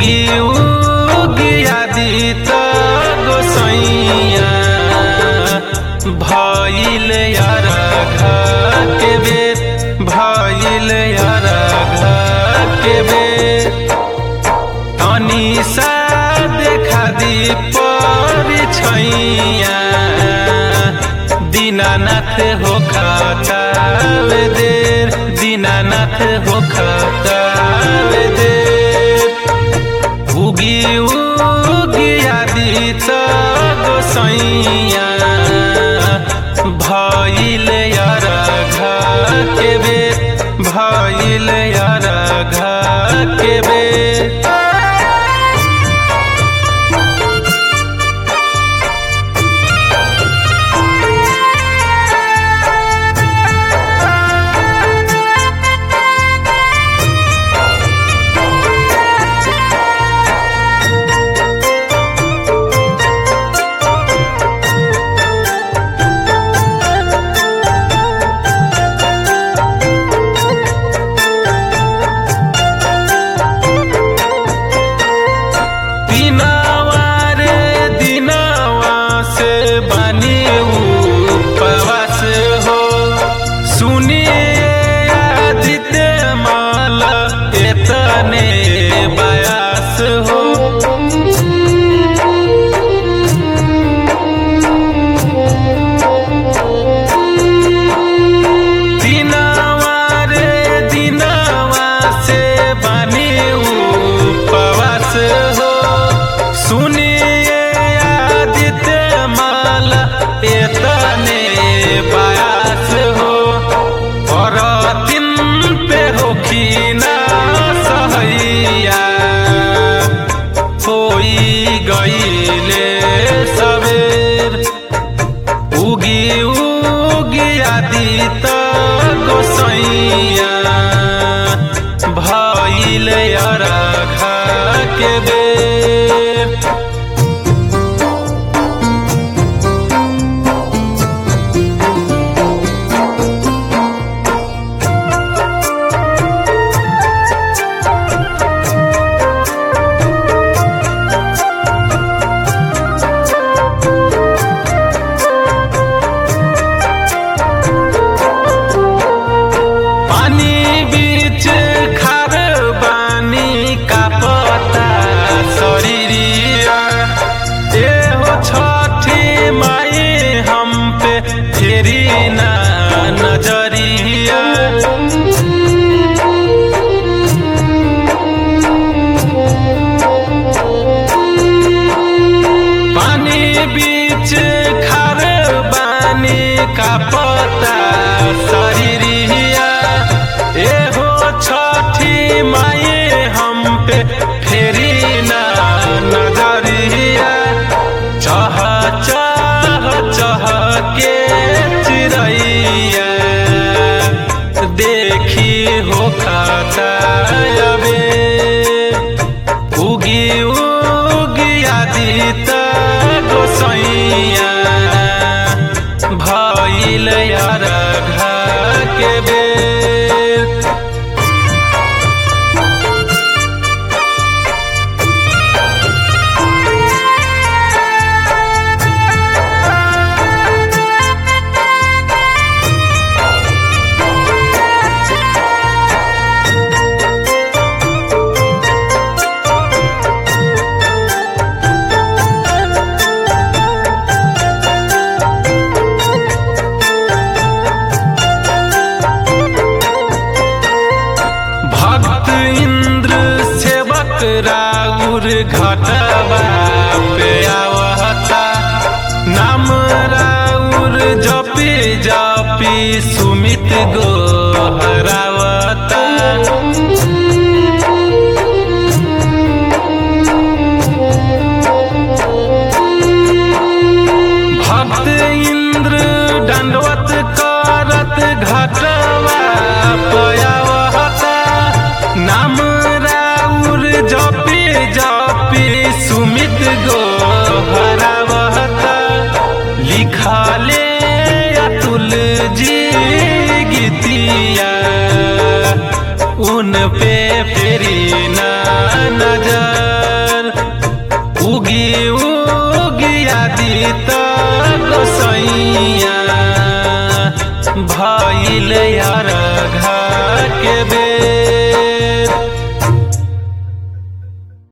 उगी उगी आदित गोसैया भइल यारघा के बेर भइल यारघा के बेर तनी सा देखा दी परिछैया दीनानाथ हो खताल देर दीनानाथ हो खताल देर उगी उगी आदित गोसैया भइल यारघा के बेर भइल यारघा के बेर दिनवा रे दिनवा से बनी उपवास हो सुनिए आदित्य माल एतने बयास हो दिनवा रे दिनवा से बनी उपवास हो सुनिए आदित्य माल एतने बयास हो और दिन पे होखी ना सहैया होई गईले सवेर उगी उगी आदित गोसैया भइल अरघा के बेर पानी बीच खार बानी का पता शरीरिया ए हो छठी माई हम पे फेरी ना नजरिया पानी बीच खार बानी का पता शरीरिया ए हो छठी माई हम पे फेरी ना नजरिया चह चह चह के चिड़ैया देखी हो खाता अबे उगी उगी आदित गोसैया भइल यारघा के बेर भक्त इंद्र सेवक राउर घटवा पे आवता नाम राउर जपी जपी सुमित गो हरावता भक्त इंद्र दंडवत करत घटवा पयावता नाम राउर जपी जपी सुमित गो हरावता लिखले अतुल जी गीतिया उन पे फेरी ना नजर उगी उगी आदित गोसैया भइल यार घा के बे